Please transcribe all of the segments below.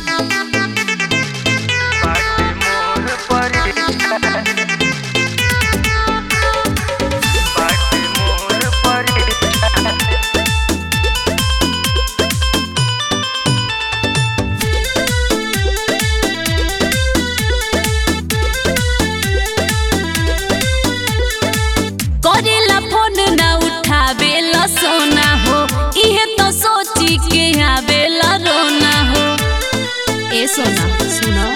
करेला फोन ना उठावेला सोना हो इहे तो सोची के आवेला रोना हो ए सोना सुनो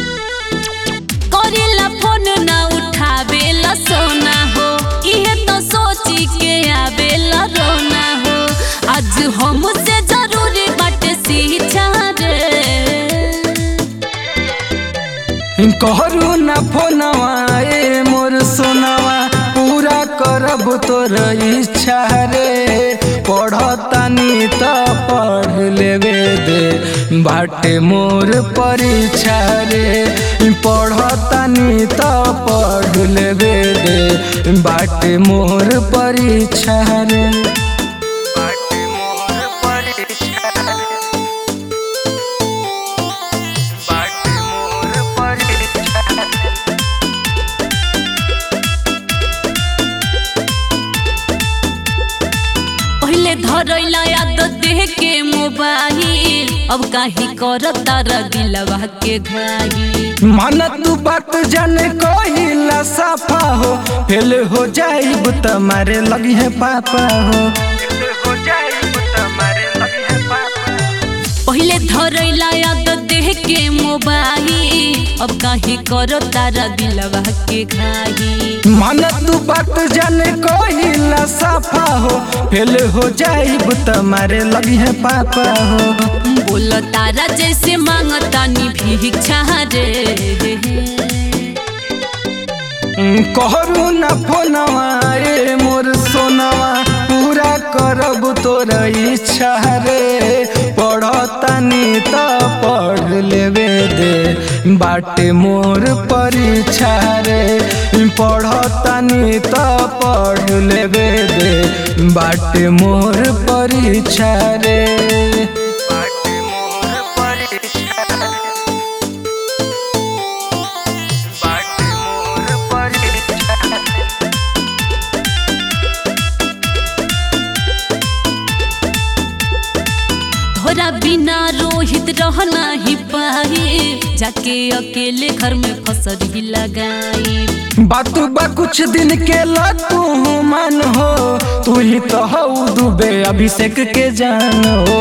करेला फोन ना उठावेला सोना हो इहे तो सोची के आवेला रोना हो आज हमसे जरूरी बाटे सीछा रे कहरु न फोनवा ए मोर सोनवा पूरा करब तोर इच्छा रे पढ़तानी त पढ़ लेवे दे बाटे मोर परीक्षा रे पढ़तानी त पढ़ लेवे दे बाटे मोर परीक्षा रे बाटे मोर परीक्षा बाटे मोर परीक्षा पहले धरैला याद देह के मोबाइल अब काहे करता दिलवा के घाई मन तू बात जाने कहिला साफा हो फेल हो जाइब त मारे लगी है पापा हो हो जाइब त मारे लगी है पापा पहले धरैला याद देह के मोबाइल अब काहे करता दिलवा के घाई मन तू बात जाने कहिला साफा हो फेल हो जाइब त मारे लगी है पापा हो बोल तारा जैसे मांगता नी भिक्षा रे कहरु न फोनवा ए मोर सोनवा पूरा करब तोर इच्छा रे पढ़तानी त पढ़ लेवे दे बाटे मोर परीक्षा रे पढ़तानी त पढ़ लेवे दे बाटे मोर परीक्षा रे बाटे मोर परीक्षा बाटे मोर परीक्षा तोरा बिना रोहित रहना ही पाए जाके अकेले घर में फसल ही लगाई बात बा कुछ दिन के तू मन हो तू ही तो हऊ दुबे अभिषेक के जान हो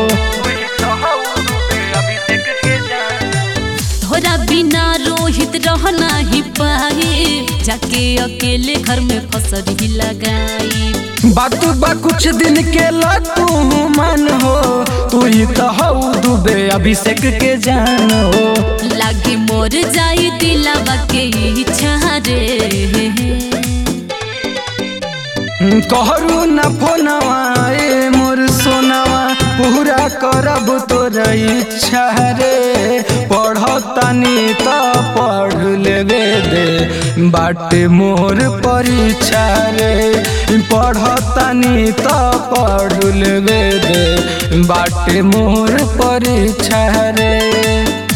तोरा बिना रोहित रहना ही पाए जाके अकेले घर में फसल ही लगाई बात बा कुछ दिन के तू मन हो तू ही तो हऊ दुबे अभिषेक के जान हो लागे मोर जाई दिलावा के इच्छा रे कहरु न फोनवा ए मोर सोनवा पूरा करब तोर इच्छा रे पढ़तानी त पढ़ लेवे दे बाटे मोर परीक्षा रे पढ़तानी त पढ़ लेवे दे बाटे मोर परीक्षा रे